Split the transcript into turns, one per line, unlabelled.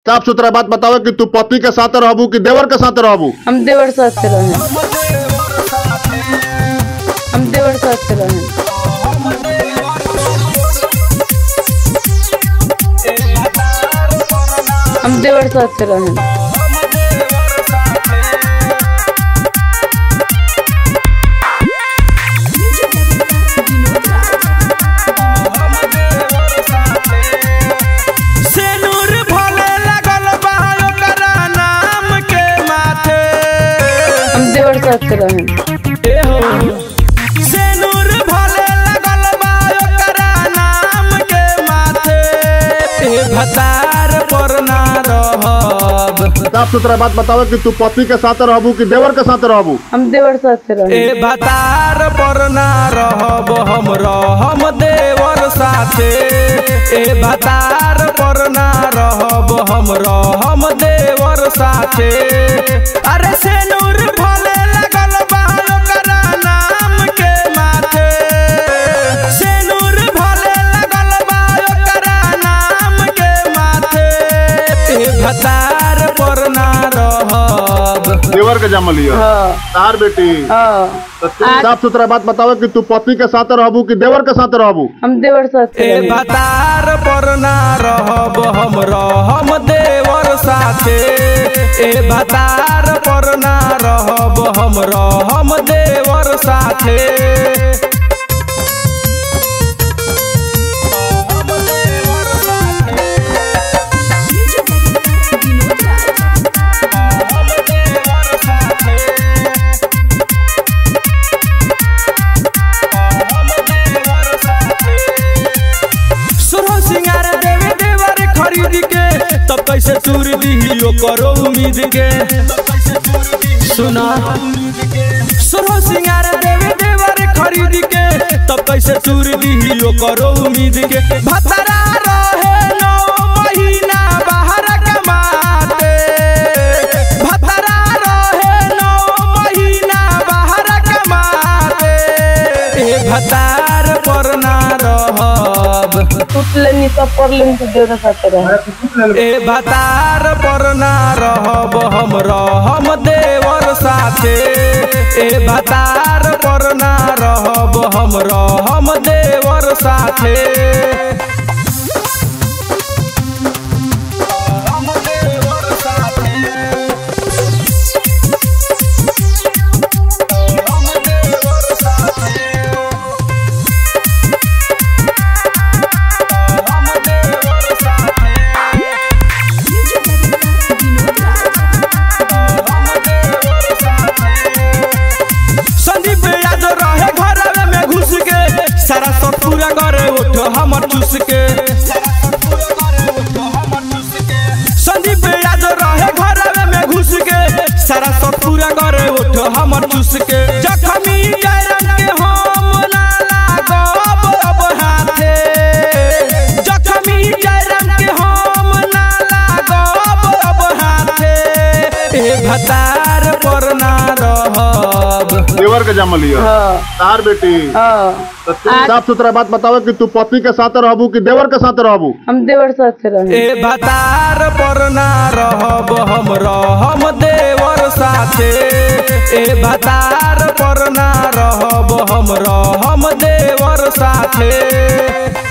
साफ सुथरा बात बतावे कि तू पति के साथ रहबू कि देवर के साथ रहबू
हम देवर साथ से रहे हम देवर साथ से रहे हम देवर साथ से रहे
सेनुर भले लगल बा ओकरा नाम के माथे
हम देवर साथ से रहे
ए हो सेनुर भले लगल बा ओकरा नाम के माथे ए भतार पर ना रहब
साफ सुथरा बात बतावे कि तू पति के साथ रहबू कि देवर के साथ रहबू
हम देवर साथ से रहे
ए भतार पर ना रहब हम रहम देवर साथे ए भतार पर ना रहब हम रहम देवर साथे अरे सेनुर भले लगल बा ओकरा नाम के माथे सेनुर भले लगल बा ओकरा नाम के माथे ए भतार पर ना रहब
देवर के जमल लिया
हाँ
तार बेटी
हाँ
तो तू साफ सुथरा बात बतावे कि तू पति के साथ रहबू कि देवर के साथ रहबू
हम देवर साथ से
ए
रहे
भतार पर ना रहब हम रहम देवर साथे ए भतार पर ना रहब हम रहम देवर साथे सुरह सिंगार देवे देवर खरीद के तब कैसे चूर दी करो उम्मीद के सुना सुरह सिंगार देवे देवर खरीद के तब कैसे चूर दी करो उम्मीद के भतरा रहे नौ महीना बाहर कमाते भतरा रहे नौ महीना बाहर कमाते ए भतार पर ना रहब
टूट लेनी सब कर लेनी तो देवर साथ से रहे
ए भतार पर ना रहब हम रहम देवर साथे ए भतार पर ना रहब हम रहम देवर साथे संदीप यादव रहे घर में घुस के सारा सब पूरा करे उठ हमर चूस के संदीप यादव रहे घर में घुस के सारा सब पूरा करे उठ हमर चूस के जखमी जयराम के हम ना लागब अब हाथे जखमी जयराम के हम ना लागब अब हाथे ए भतार पर ना रहब
देवर के जमल लिया
हाँ
तार बेटी
हाँ
तो तू साफ सुथरा बात बतावे कि तू पति के साथ रहबू कि देवर के साथ रहबू
हम देवर साथ से रहे
ए भतार पर ना रहब हम रहम देवर साथे ए भतार पर ना रहब हम रहम देवर साथे